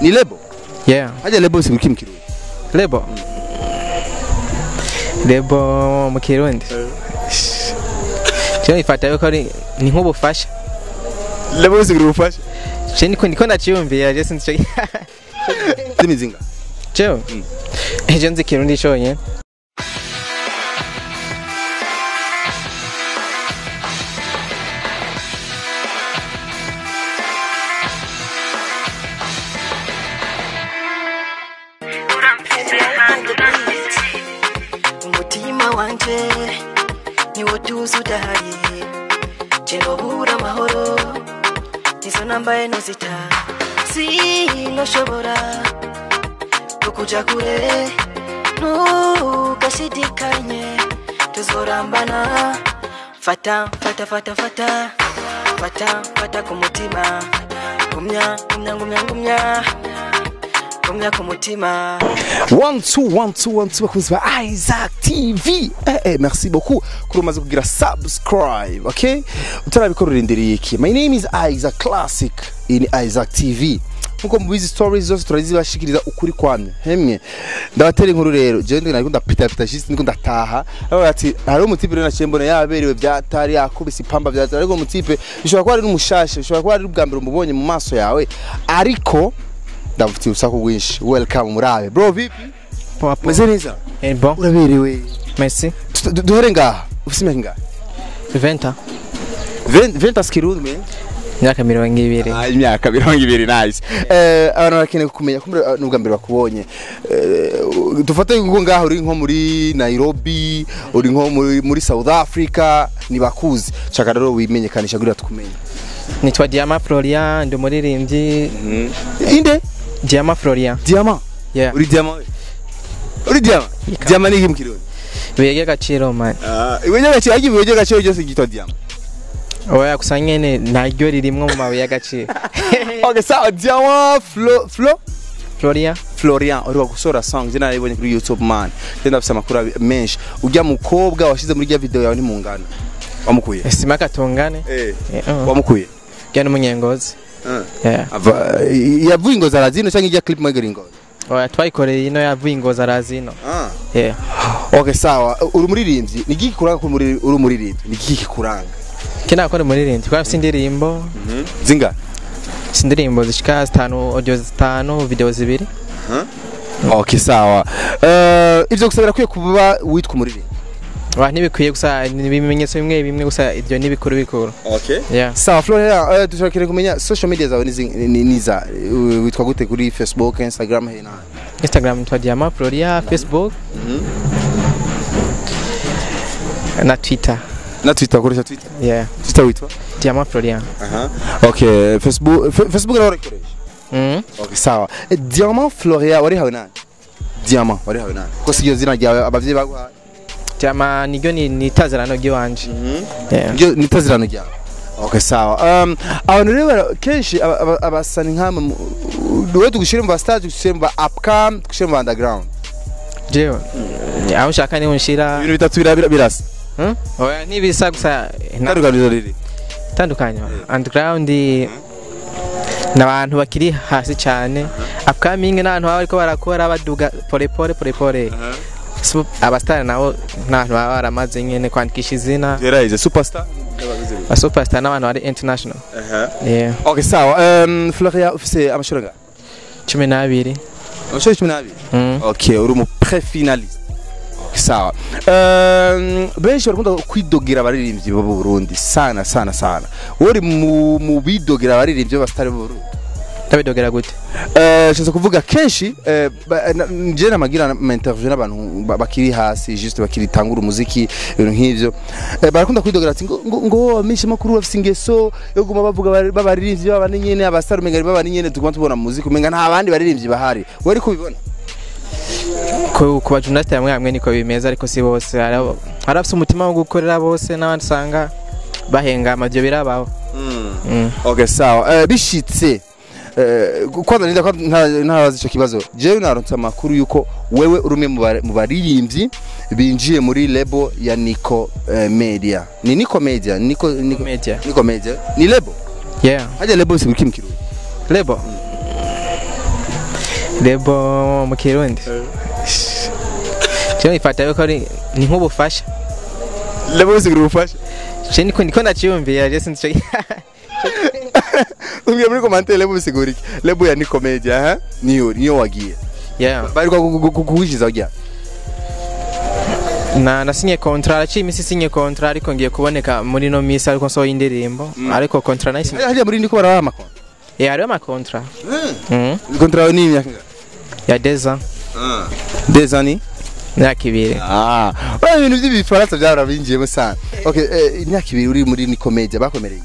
ni lebo yeah hajya lebo si biki mu kirundi lebo lebo mu kirundi cyo ifata yuko ari ni nk'ubufasha lebo si ubufasha je niko ndiko ndaciyumvira je sinzi cyo zimizinga cyo ejo nzi kirundi cyonyine umutima wanje niwo tuzi udahari kinobura amahoro nizo nambaye nuzita sinoshobora kukuja kure nugashidikanye tuzorambana fata fata fata fata fata fata ku mutima gumya gumya gumya gumya gumya ku mutima one two one two one two bakunzi ba Isaac TV eh, eh, merci beaucoup kuri umaze kugira subscribe okay utarabikora urindiriye iki my name is Isaac Classic iyi ni Isaac TV nkuko mubizi stories zose turazibashikiriza ukuri kwamye hemwe ndabatera inkuru rero je ndi nariko ndapita pita shisi ndiko ndataha aho ati hari umutipe rero naciye mbona yaberewe byatari yakubise ipamba byatari ariko umutipe bishobora kuba ari n'umushashe bishobora kuba ari ubwa mbere umubonye mu maso yawe ariko ndamufitiye urusaku rwinshi welcome murabe bro vipi papa meze neza eh bon uraberewe merci Tu- du- duhere ngaha ufise imyaka ingahe venta Ven- ventas kirundi men imyaka mirongo ibiri Ah, imyaka mirongo ibiri nice Eh, abantu barakeneye kumenya ko muri- n'ubwa mbere bakubonye Eh, dufate ngo ngaha uri nko muri nairobi uri nko muri, muri south africa nibakuzi shaka rero wimenyekanisha kugira tukumenye nitwa diama florian ndi umuririmbyi inde diama florian diama yeah uri diama we? uri diama Ika. diama ni iki mu kirundi bege agaciro man iwe nyagaciro agiye iwe nyagaciro cyose cyitwa diama oya gusa nyene naryo ririmwo mu mabuye y'agaciro okay sawa diama flo flo florian Florian uri gusora song je narayibonye kuri YouTube man je ndafise amakuru abi- menshi ujya mukobwa washize muri ya video yawe ntimungana wamukuye sima katungane eh Eh, uh. wamukuye jya n'umunyengozi yeah ava yavuye ingozi arazino cyangwa ijya clip mwegera ingozi oya twayikoreye ino yavuye ingozi arazino ah yeah okay sawa uri umuririmbyi ni iki kuranga ko muri uri umuririmbyi ni iki kuranga kina nakora umuririmbyi kwa afite indirimbo zinga si indirimbo zishika zitanu audio zitanu video zibiri okay sawa eh ivyo gusabira kwiye kuba witwa umuririmbyi wa ntibikwiye gusa ni ibimenyetso bimwe bimwe gusa ibyo ni bikuru bikuru okay yeah sawa Florian eh dushaka kumenya social media zawe nizi- ni niza Eh, witwa gute kuri Facebook Instagram he na instagram nitwa diama floria facebook na twitter na Twitter ukoresha Twitter yeah Twitter witwa diama floria Aha. Okay, Facebook Fe- Facebook nawe urayikoresha? mm. Okay, sawa. Eh, Diamant Floria wari hawe nani? Diamant wari hawe nani? Ko siyo zina ryawe abavyeyi baguhaye. diama niryo ni ni itazirano ry'iwanje yeah Njo nitazirano ryawe. Okay, sawa. Um abantu rero bara- kenshi aba- aba- abasani nkama duwe tugushire mu stage tugushire mu upcom tugushire mu underground. jewe aho ushaka niho nshira Ibintu bitatu birabira birasa. Hmm? oya ntibisa gusa nta- Tandukaniro riri. itandukanye underground ni abantu bakiri hasi cyane upcoming ni abantu baba bariko barakora baduga pole pole pole pole So, abasitari nabo ni abantu baba baramaze nyene kwandikisha izina Geraize superstar. abasuperstar n'abantu bari international Aha. yeah. Okay, sawa. Um Floria ufise amashuri nga? cumi n'abiri Amashuri 12. Mm. Okay, uri mu pre-finalist. Okay, sawa. Um, benshi barakunda kwidogera abaririmbyi bo mu Burundi sana sana sana. Wowe uri mu mu bidogera abaririmbyi b'abasitari bo mu Burundi. ndabidogera gute Eh, nshaka kuvuga kenshi eh, ba- na- nje namagira ama interview n'abantu ba- bakiri hasi juste bakiri tangura umuziki ibintu nk'ivyo eh, barakunda kwidogera ati ngo ngo, ngo amisha makuru bafise ingeso yo guma bavuga bari- b'abaririmbyi b'abandi nyene abasitari umenga ari b'abandi nyene tuguma tubona mu muziki umenga nta bandi baririmbyi bahari wowe ariko ubibona ku ku bajurnaliste bamwe bamwe niko bimeze ariko si bose hari abo- hari abafite umutima wo gukorera bose n'abandi usanga bahengama ibyo birabaho Mm. okay sawa eh, bishitse eh, kwanza ninda ntabaza ico kibazo jewe naronse amakuru yuko wewe uri umwe mu ba- mu baririmbyi binjiye muri lebo ya Nico eh, Media ni Nico Media Nico Nico Media. Nico Media ni lebo yeah haja lebo si biki mkirundi lebo lebo mu kirundi cyo ifata yuko ari ni nk'ubufasha lebo bisigura ubufasha je niko niko ndaciyumvira je sinzi ico ubwiye muri commentaire lebo bisigura iki lebo ya ni comedy aha niyo niyo wagiye yeah bari kuwishiza wagiye na nasinye kontra araciye iminsi sinye kontra ariko ngiye kuboneka muri no minsi ariko nsohoye indirimbo ariko kontra nayisinye hariya muri ndiko barabaha amakontra eh hariho amakontra Mhm. kontra yawe ni imyaka ingahe? ya deza des années myaka ibiri ah bari ibintu by'ibifaransa byarabinjiyemo sana okay eh, imyaka ibiri uri muri ni comedy bakomereye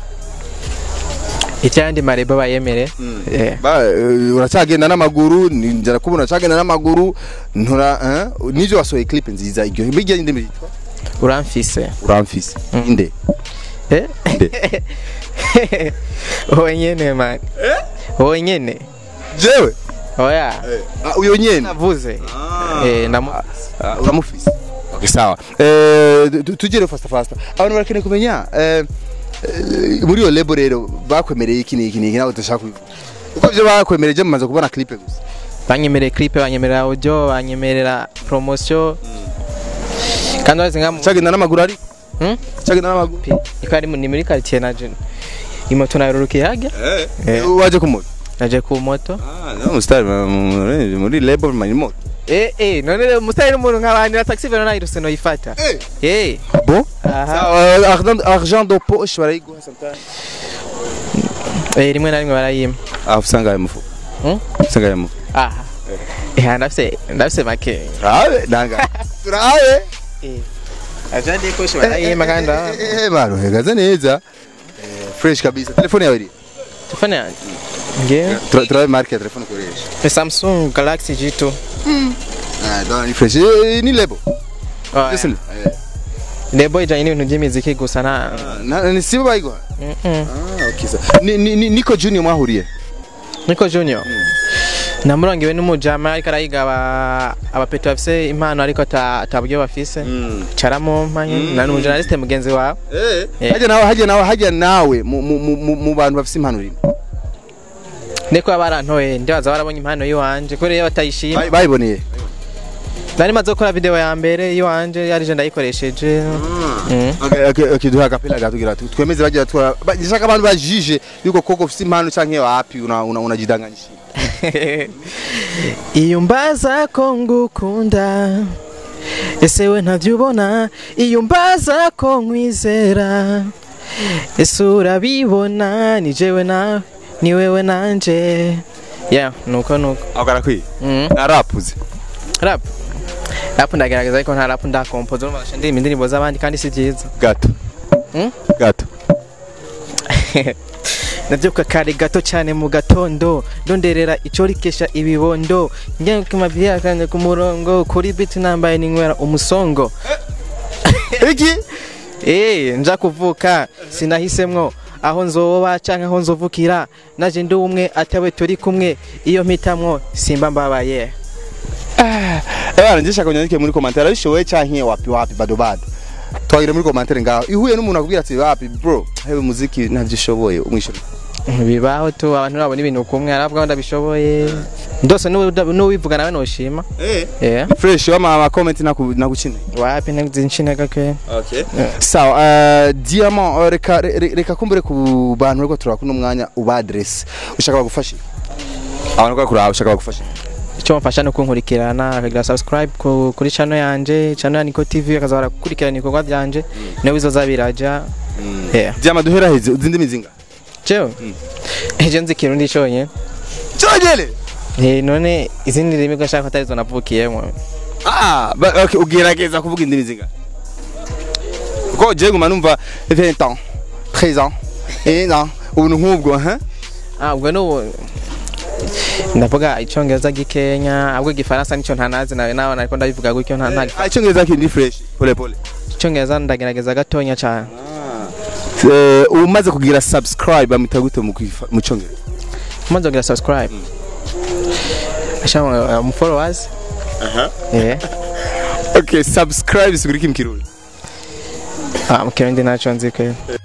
icyandi marebo bayemere eh ba eh, uracyagenda n'amaguru ninjira kubona uracyagenda n'amaguru ntura eh, nijo wasohoye clip nziza iryo bijya inde mitwa uramfise uramfise inde eh inde wenyene man wenyene jewe oya Ah, uyo nyene navuze eh namu Ah, uramufise okay sawa eh tu- tugere fast fast abantu barakeneye kumenya eh eh, muri iyo label rero bakwemereye iki n'iki n'iki nawe udashaka kubivuga uko byo bakwemereye je mumaze kubona clip gusa banyemereye clip banyemerera audio banyemerera promotion kandi wazi nka cyagenda n'amaguru ari Hmm? cyagenda n'amaguru iko ari mu- ni muri quartier naje imoto narurukiye hajya Eh. waje kumuta naje ku moto ah no mustari muri muri label manimo eh eh none rero musitari n'umuntu nk'abandi na taxi vero nayiruse noyifata eh eh bon aha Ah, argent argent de poche barayiguha sometimes eh rimwe na rimwe barayima ah usanga ayo mufu Hmm? usanga ayo mufu aha eh ndafise ndafise make turabe nanga turabe eh ajandi koshe barayima kandi aha. eh maro hegaze neza Eh, fresh kabisa telefone yawe iri telefone yanjye nge Tura- turabe marke ya telefone ukoresha ni samsung galaxy g2 ah dona ni fresh Eh, ni lebo Oya. listen eh lebo ijanye n'ibintu by'imiziki gusa na na ni sibo bayiguha Mm-mm. ah okay sa ni ni ni- niko junior mwahuriye niko junior namurongewe n'umujama ariko arayiga aba- abapeto bafise impano ariko ata- ataburyo bafise caramo mpanye na n'umujournaliste mugenzi wawe eh Eh. hajya nawe hajya nawe hajya nawe mu mu mu- mu bantu bafise impano rimwe ndiko barantoye ndibaza barabonye impano yiwanje kubera iyo batayishima Bay- bayiboneye nari maze gukora video ya mbere yiwanje yarije ndayikoresheje Mm. Okay, okay, okay, duha agapela gato kugira tu twemeze bagira twara ndashaka abantu bajije yuko koko ufite impano canke wapi una una unajidanganyisha iyo mbaza ko ngukunda ese we ntavyo ubona iyo mbaza ko nkwizera ese urabibona ni jewe nawe ni wewe nanje yeah nuko nuko akara kwi mm. narapuze rap rap ndagerageza ariko nta rap ndakompoza urumva ndasha ndirimba indirimbo z'abandi kandi si byiza gato Mm? gato nabyuka kare gato cyane mu gatondo ndonderera icyo rikesha ibibondo njya ku mabya kanje ku murongo kuri biti nambaye ninywera umusongo iki eh nja kuvuka sinahisemwo aho nzoba canke aho nzovukira naje ndi umwe atawe turi kumwe iyo mpitamwo simba mbabaye eh njishaka kunyandike muri commentaire abishoboye canke wapi wapi bado bado twagire muri commentaire ngaho ihuye n'umuntu akubwira ati wapi bro hewe muziki ntavyo ushoboye umwishura bibaho tu abantu babona ibintu kumwe arabwa ndabishoboye ndose n'uwivuga nawe noshima eh eh fresh wama ama comment naku nakuchine wapi nzinshinaga ke okay sawa uh, diamant uh, reka re- reka kumbure ku bantu reko turaba kuno mwanya uba address ushaka bagufashe abantu ko kuraba ushaka bagufashe icyo mfasha no kunkurikirana akagira subscribe ku, kuri channel yanje channel ya Niko TV akaza barakurikirana ibikorwa byanje nawe bizoza biraja yeah diamant duhera heze uzindi mizinga cyo ejo nzi kirundi cyonye cyogele eh none izindi rimi ko nshaka atari zo navukiyemo ah ba- okay ugerageza kuvuga indi mizinga ko je nguma numva 20 ans 13 ans eh non ubuntu nk'ubwo ha ah ubwo n'ubu ndavuga icyongereza gikenya ahubwo igifaransa nicyo ntanazi nawe nawe ariko ndabivuga gutyo nta nta ah icyongereza kindi fresh pole pole icyongereza ndagerageza gatonya cyane eh umaze kugira subscribe amita gute mu kwifa- mu cyongereza umaze kugira subscribe ashaka mu followers aha eh okay subscribe sigura iki mu kirundi ah mu kirundi ntacyo nzi kweli